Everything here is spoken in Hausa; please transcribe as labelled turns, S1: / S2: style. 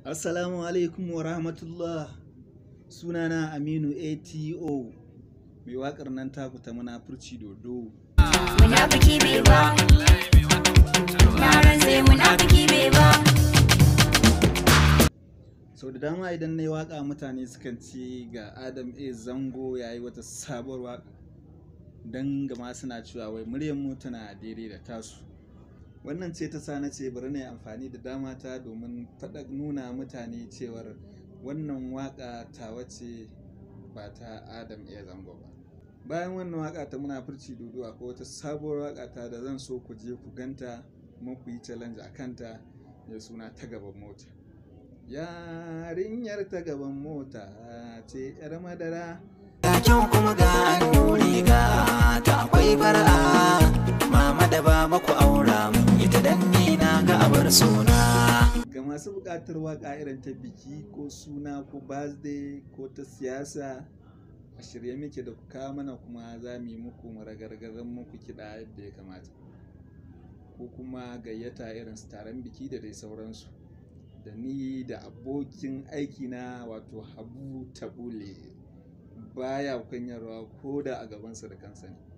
S1: Assalamu alaikum wa rahmatullah sunana Aminu ATO mai waƙar nan taku ta munafurci dodo.
S2: Munafiki bai ba. Na rantse munafiki bai ba.
S1: Sau da dama idan na yi waƙa mutane sukan ce ga Adam A Zango ya yi wata sabuwar waƙa don gama suna cewa wai muryar mu tana daidai da tasu. Wannan ce ta sa na ce bari na yi amfani da dama ta domin faɗa nuna mutane cewar wannan waƙa tawa ce ba ta Adam A Zango ba. Bayan wannan waƙa ta munafurci dodo akwai wata sabuwar waƙa ta da zan so ku je ku ganta kuma ku yi challenge a kanta mai suna ta gaban mota. Yarinyar ta gaban mota ce 'yar madara.
S3: Ga kyau kuma ga annuri ga ta akwai fara'a mama da baba ku aura mun ita dan ni na ga abar suna
S1: Ga masu buƙatar waƙa irin ta biki ko suna ko birthday ko ta siyasa a shirye muke da ku kawo mana kuma za mu yi muku maragargazan muku kiɗa yadda ya kamata. Ko kuma gayyata irin su taron biki da dai sauransu. Da ni da abokin aikina wato Habu Tabule baya kunyarwa ko da a gabansa da kansa ne.